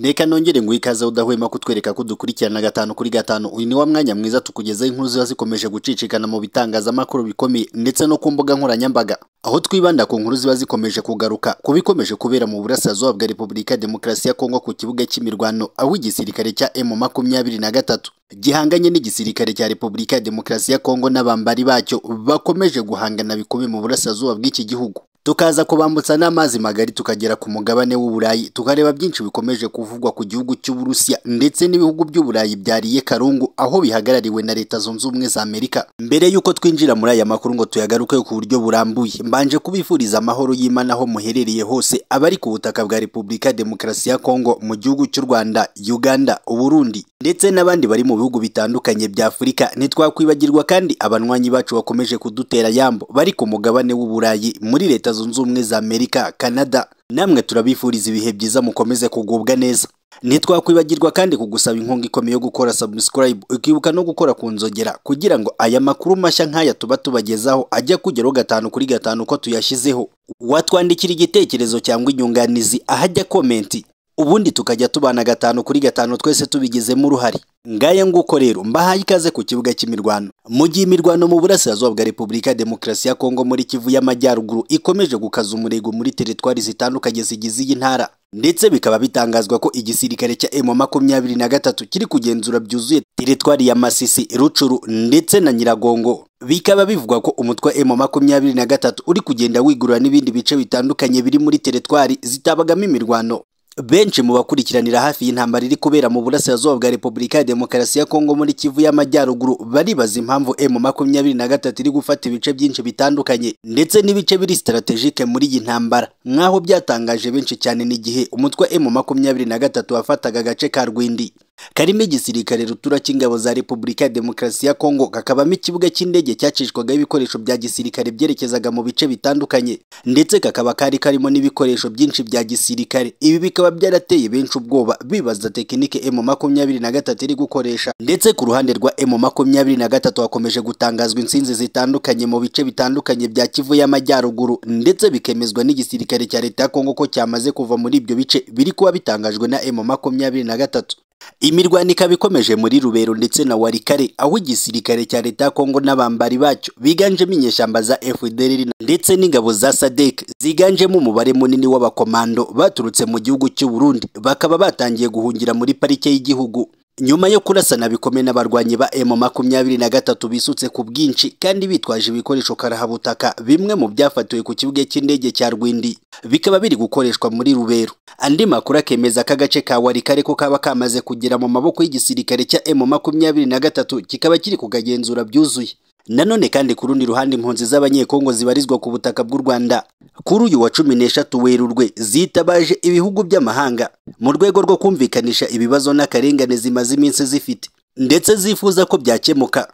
Reka nongere nguhe ikaze udahwema kutwereka ko dukurikirana gatanu kuri gatanu uyu ni wa mwanya mwiza tukugezaho inkuru ziba zikomeje gucicikana mu bitangazamakuru bikomeye ndetse no ku mbuga nkoranyambaga aho twibanda ku nkuru ziba zikomeje kugaruka ku bikomeje kubera mu burasirazuba bwa repubulika ya demokarasi ya kongo ku kibuga cy'imirwano aho igisirikare cya emu makumyabiri na gatatu gihanganye n'igisirikare cya repubulika ya demokarasi ya kongo n'abambari bacyo bakomeje guhangana bikomeye mu burasirazuba bw'iki gihugu tukaza kubambutsa n'amazi magari tukagera ku mugabane w'uburayi tukareba byinshi bikomeje kuvugwa ku gihugu cy'uburusiya ndetse n'ibihugu by'uburayi byariye karungu aho bihagarariwe na leta zunze ubumwe za amerika mbere y'uko twinjira muri aya makuru ngo tuyagaruke ku buryo burambuye mbanje kubifuriza amahoro y'imana aho muherereye hose abari ku butaka bwa repubulika ya demokarasi ya kongo mu gihugu cy'u rwanda uganda uburundi ndetse n'abandi bari mu bihugu bitandukanye bya afurika ntitwakwibagirwa kandi abanywanyi bacu bakomeje kudutera yambo bari ku mugabane w'uburayi muri leta Leta Zunze Ubumwe za Amerika, Canada, namwe turabifuriza ibihe byiza mukomeze kugubwa neza. Ntitwakwibagirwa kandi kugusaba inkunga ikomeye yo gukora subscribe, ukibuka no gukora ku nzogera kugira ngo aya makuru mashya nk'aya tuba tubagezaho ajya kugeraho gatanu kuri gatanu ko tuyashyizeho. Watwandikira igitekerezo cyangwa inyunganizi ahajya komenti, ubundi tukajya tubana gatanu kuri gatanu twese tubigizemo uruhare. Ngaya nguko rero mbahaye ikaze ku kibuga cy'imirwano. Mu gihe imirwano mu burasirazuba bwa Repubulika ya Demokarasi ya Kongo muri Kivu y'Amajyaruguru ikomeje gukaza umurego muri teritwari zitandukanye zigize iyi ntara, ndetse bikaba bitangazwa ko igisirikare cya M makumyabiri na gatatu kiri kugenzura byuzuye teritwari ya Masisi, Rucuru ndetse na Nyiragongo. Bikaba bivugwa ko umutwe wa M makumyabiri na gatatu uri kugenda wigurura n'ibindi bice bitandukanye biri muri teritwari zitabagamo imirwano. benshi mu bakurikiranira hafi y'intambara iri kubera mu burasirazuba bwa repubulika ya demokarasi ya kongo muri kivu y'amajyaruguru baribaza impamvu emu makumyabiri na gatatu iri gufata ibice byinshi bitandukanye ndetse n'ibice biri sitarategike muri iyi ntambara nk'aho byatangaje benshi cyane n'igihe umutwe emu makumyabiri na gatatu wafataga agace ka rwindi karimo igisirikare rutura cy'ingabo za repubulika ya demokarasi ya kongo kakabamo ikibuga cy'indege cyacishwagaho ibikoresho bya gisirikare byerekezaga mu bice bitandukanye ndetse kakaba kari karimo n'ibikoresho byinshi bya gisirikare ibi bikaba byarateye benshi ubwoba bibaza tekinike emu makumyabiri na gatatu iri gukoresha ndetse ku ruhande rwa emu makumyabiri na gatatu hakomeje gutangazwa insinzi zitandukanye mu bice bitandukanye bya kivu y'amajyaruguru ndetse bikemezwa n'igisirikare cya leta ya kongo ko cyamaze kuva muri ibyo bice biri kuba bitangajwe na emu makumyabiri na gatatu imirwano ikaba ikomeje muri rubero ndetse na warikare aho igisirikare cya leta ya kongo n'abambari bacyo biganjemo inyeshyamba za fdr ndetse n'ingabo za sadek ziganjemo umubare munini w'abakomando baturutse mu gihugu cy'uburundi bakaba batangiye guhungira muri parike y'igihugu nyuma yo kurasana bikomeye n'abarwanyi ba emu makumyabiri na gatatu bisutse ku bwinshi kandi bitwaje ibikoresho karahabutaka bimwe mu byafatiwe ku kibuga cy'indege cya rwindi bikaba biri gukoreshwa muri rubero andi makuru akemeza ko agace ka warikare ko kaba kamaze kugera mu maboko y'igisirikare cya emu makumyabiri na gatatu kikaba kiri kukagenzura byuzuye nanone kandi ku rundi ruhande impunzi z'abanyekongo zibarizwa ku butaka bw'u rwanda kuri uyu wa cumi n'eshatu werurwe zitabaje ibihugu by'amahanga mu rwego rwo kumvikanisha ibibazo n'akarengane zimaze iminsi zifite ndetse zifuza ko byakemuka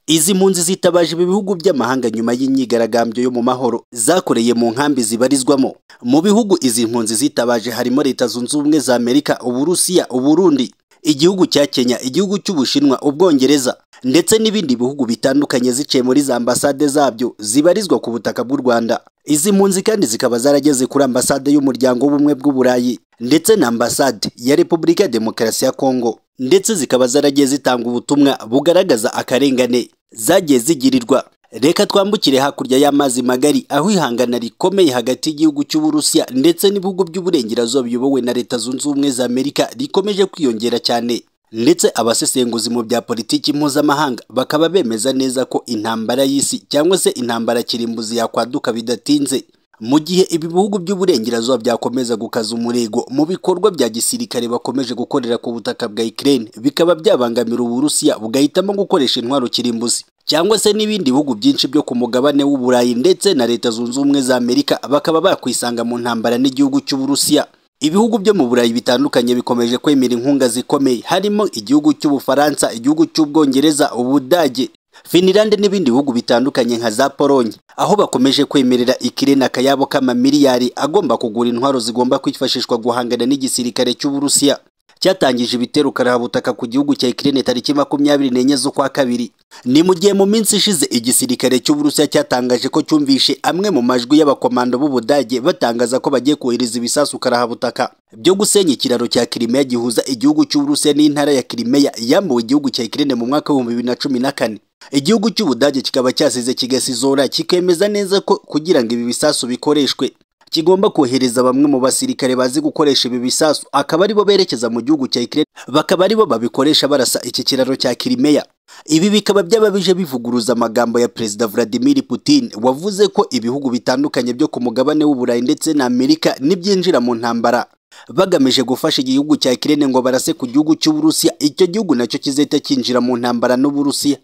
izi mpunzi zitabaje ibi bihugu by'amahanga nyuma y'imyigaragambyo yo mu mahoro zakoreye mu nkambi zibarizwamo mu bihugu izi mpunzi zitabaje harimo leta zunze ubumwe za amerika uburusiya uburundi igihugu cya kenya igihugu cy'ubushinwa ubwongereza ndetse n'ibindi bihugu bitandukanye ziciye muri za ambasade zabyo zibarizwa ku butaka bw'u rwanda izi mpunzi kandi zikaba zarageze kuri ambasade y'umuryango w'ubumwe bw'uburayi ndetse na ambasade ya repubulika ya demokarasi ya kongo ndetse zikaba zaragiye zitanga ubutumwa bugaragaza akarengane zagiye zigirirwa reka twambukire hakurya y'amazi magari aho ihangana rikomeye hagati y'igihugu cy'uburusiya ndetse n'ibihugu by'uburengerazuba biyobowe na leta zunze ubumwe za amerika rikomeje kwiyongera cyane ndetse abasesenguzi mu bya politiki mpuzamahanga bakaba bemeza neza ko intambara y'isi cyangwa se intambara kirimbuzi yakwaduka bidatinze mu gihe ibi bihugu by'uburengerazuba byakomeza gukaza umurego mu bikorwa bya gisirikare bakomeje gukorera ku butaka bwa Ukraine bikaba byabangamira uburusiya bugahitamo gukoresha intwaro kirimbuzi cyangwa se n'ibindi bihugu byinshi byo ku mugabane w'uburayi ndetse na leta zunze ubumwe za amerika bakaba bakwisanga mu ntambara n'igihugu cy'uburusiya ibihugu byo mu burayi bitandukanye bikomeje kwemera inkunga zikomeye harimo igihugu cy'ubufaransa igihugu cy'ubwongereza ubudage finilande n'ibindi bihugu bitandukanye nka za polonye aho bakomeje kwemerera ikirena akayabo k'amamiliyari agomba kugura intwaro zigomba kwifashishwa guhangana n'igisirikare cy'uburusiya cyatangije ibitero karabutaka ku gihugu cya Ukraine tariki makumyabiri n'enye z'ukwa kabiri ni mu gihe mu minsi ishize igisirikare cy'uburusiya cyatangaje ko cyumvishe amwe mu majwi y'abakomando b'ubudage batangaza ko bagiye kohereza ibisasu karahabutaka byo gusenya ikiraro cya Crimea gihuza igihugu cy'uburusiya n'intara ya Crimea yambuwe igihugu cya Ukraine mu mwaka w'ibihumbi bibiri na cumi na kane igihugu cy'ubudage kikaba cyasize kigasizora kikemeza neza ko kugira ngo ibi bisasu bikoreshwe kigomba kohereza bamwe mu basirikare bazi gukoresha ibi bisasu akaba aribo berekeza mu gihugu cya Ukraine bakaba aribo babikoresha barasa iki kiraro cya Crimea ibi bikaba byaba bije bivuguruza amagambo ya Perezida Vladimir Putin wavuze ko ibihugu bitandukanye byo ku mugabane w'Uburayi ndetse na Amerika nibyinjira mu ntambara bagamije gufasha igihugu cya Ukraine ngo barase ku gihugu cy'Uburusiya icyo gihugu nacyo kizahita cyinjira mu ntambara n'Uburusiya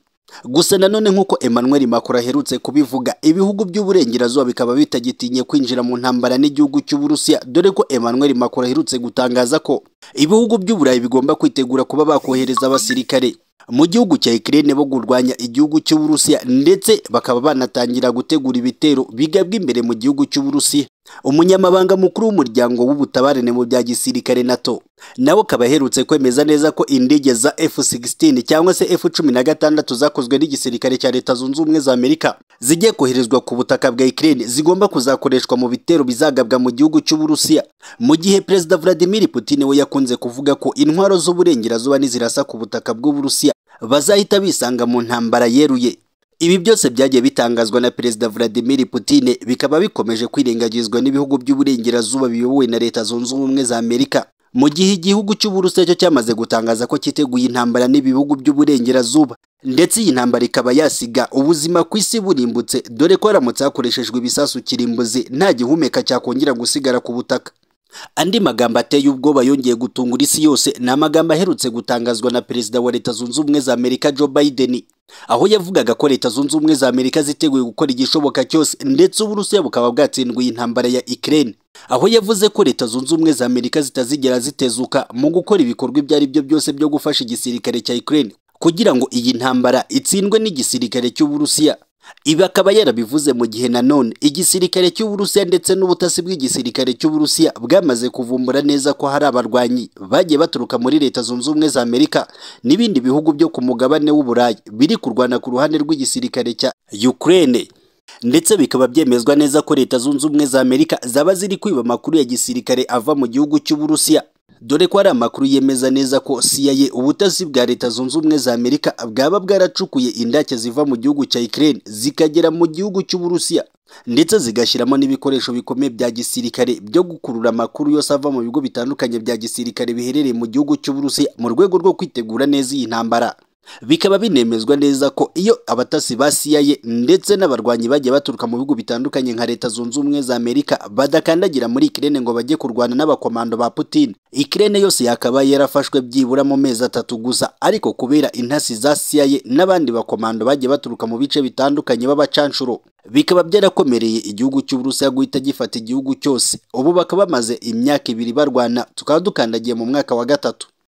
gusa nanone nk'uko Emmanuel Macron aherutse kubivuga ibihugu by'uburengerazuba bikaba bitagitinye kwinjira mu ntambara n'igihugu cy'Uburusiya dore ko Emmanuel Macron aherutse gutangaza ko ibihugu by'Uburayi bigomba kwitegura kuba bakohereza abasirikare mu gihugu cya Ukraine bo kurwanya igihugu cy'Uburusiya ndetse bakaba banatangira gutegura ibitero bigabwa imbere mu gihugu cy'Uburusiya umunyamabanga mukuru w'umuryango w'ubutabarane mu bya gisirikare NATO nawe akaba aherutse kwemeza neza ko indege za F-16 cyangwa se F-16 zakozwe n'igisirikare cya Leta Zunze Ubumwe za Amerika zigiye koherezwa ku butaka bwa Ukraine zigomba kuzakoreshwa mu bitero bizagabwa mu gihugu cy'Uburusiya mu gihe Perezida Vladimir Putin we yakunze kuvuga ko intwaro z'uburengerazuba nizirasa ku butaka bw'Uburusiya bazahita bisanga mu ntambara yeruye ibi byose byagiye bitangazwa na Perezida Vladimir Putin bikaba bikomeje kwirengagizwa n'ibihugu by'uburengerazuba biyobowe na Leta Zunze Ubumwe za Amerika mu gihe igihugu cy'Uburusiya cyo cyamaze gutangaza ko cyiteguye intambara n'ibihugu by'uburengerazuba ndetse iyi ntambara ikaba yasiga ubuzima ku isi burimbutse dore ko haramutse hakoreshejwe ibisasu kirimbuzi nta gihumeka cyakongera gusigara ku butaka andi magambo ateye ubwoba yongeye gutungura isi yose ni amagambo aherutse gutangazwa na perezida wa leta zunze ubumwe za amerika joe biden aho yavugaga ko leta zunze ubumwe za amerika ziteguye gukora igishoboka cyose ndetse uburusiya bukaba bwatsindiwe intambara ya ukraine aho yavuze ko leta zunze ubumwe za amerika zitazigera zitezuka mu gukora ibikorwa ibyo ari byo byose byo gufasha igisirikare cya ukraine kugira ngo iyi ntambara itsindwe n'igisirikare cy'uburusiya ibi akaba yarabivuze mu gihe nanone igisirikare cy'uburusiya ndetse n'ubutasi bw'igisirikare cy'uburusiya bwamaze kuvumbura neza ko hari abarwanyi bagiye baturuka muri leta zunze ubumwe za amerika n'ibindi bihugu byo ku mugabane w'uburayi biri kurwana ku ruhande rw'igisirikare cya ukraine ndetse bikaba byemezwa neza ko leta zunze ubumwe za amerika zaba ziri kwiba amakuru ya gisirikare ava mu gihugu cy'uburusiya dore ko hari amakuru yemeza neza ko CIA ubutasi bwa leta zunze ubumwe za Amerika bwaba bwaracukuye indake ziva mu gihugu cya Ukraine zikagera mu gihugu cy'Uburusiya ndetse zigashyiramo n'ibikoresho bikomeye bya gisirikare byo gukurura amakuru yose ava mu bigo bitandukanye bya gisirikare biherereye mu gihugu cy'Uburusiya mu rwego rwo kwitegura neza iyi ntambara bikaba binemezwa neza ko iyo abatasi ba CIA ndetse n'abarwanyi bagiye baturuka mu bihugu bitandukanye nka Leta Zunze Ubumwe za Amerika badakandagira muri Ukraine ngo bajye kurwana n'abakomando ba Putin Ukraine yose yakaba yarafashwe byibura mu mezi atatu gusa ariko kubera intasi za CIA n'abandi bakomando bagiye baturuka mu bice bitandukanye b'abacanshuro bikaba byarakomereye igihugu cy'Uburusiya guhita gifata igihugu cyose ubu bakaba bamaze imyaka ibiri barwana tukaba dukandagiye mu mwaka wa gatatu